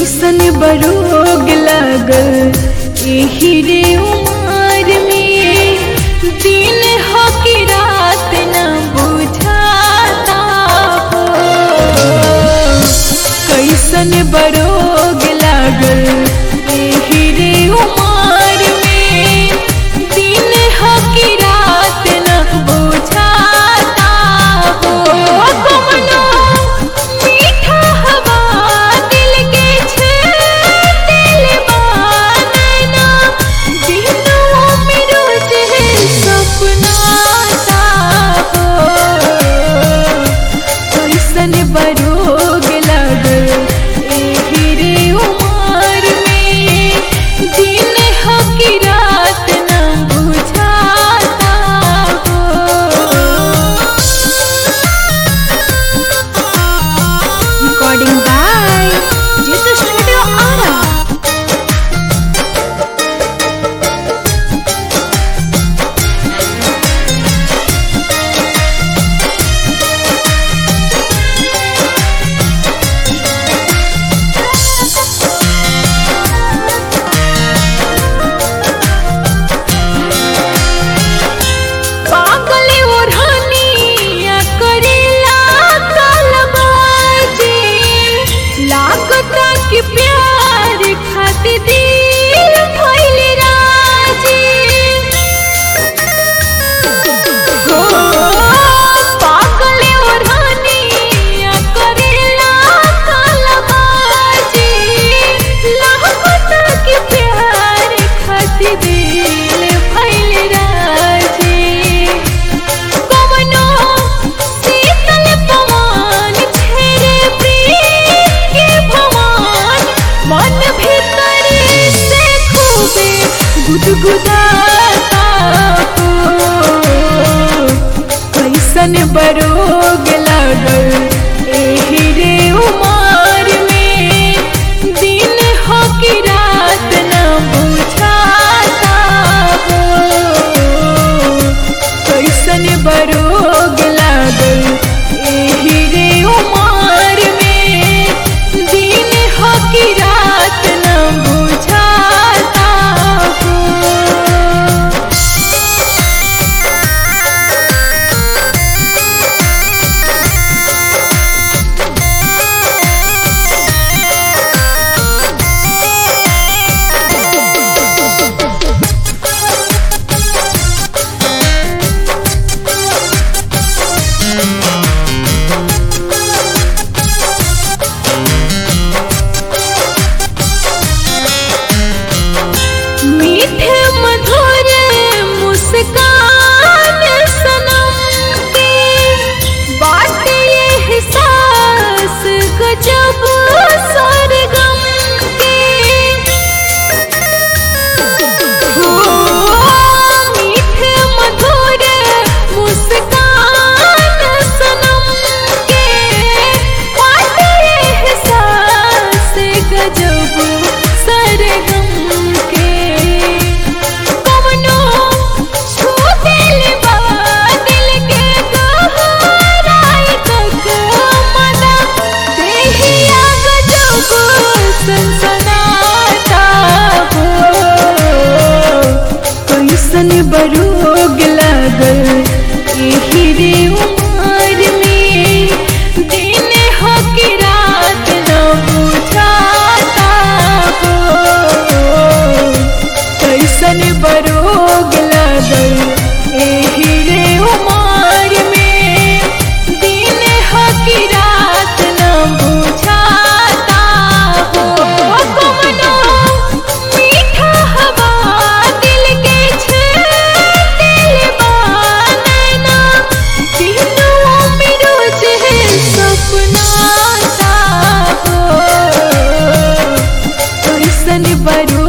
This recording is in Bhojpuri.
कैसन बरोग लागल एही रे उमर में दिन हो कि रात न बुझाता हो कैसन बरोग लागल एही रे उमर में दिन हो कि रात न बुझाता हो कमलो मीठा हवा दिल के दिल बानना दिनों में रोज है सपना सा हो कैसन बरोग लागल एही रे उमर में दिन हो कि रात न बुझाता हो recording by Jitha Studio Ara. पागल ओढ़निया करेला कलबाजी लागता कि प्यार खातिर दिल भइल राजी हो पागल ओढ़निया करेला कलबाजी लागता कि प्यार खातिर दिल भइल राजी कवनो शीतल पवन छेड़े प्रीत के भवन मन भीतर से खूबे गुदगुदाता हो कैसन बरोग लागल एही रे उमर में दिन हो कि रात न बुझाता हो कैसन बरोग लागल एही रे उमर में दिन हो कि रात न बुझाता हो मीठे मधुर मुस्कान सनम के बात ये एहसास गजब सरगम के हो मीठे मधुर मुस्कान सनम के बात ये एहसास गजब सरगम के कवनो छू दिल बा दिल के गहराई तक मना देहिया गजब सनसनाता हो कैसन बरोग लागल एही रे उमर में दिन हो कि रात न बुझाता हो कैसन बरोग लागल एही रे उमर में दिन हो कि रात न बुझाता हो कवनो मीठा हवा दिल के दिल बानना दिनों में रोज है सपना सा हो कैसन बरो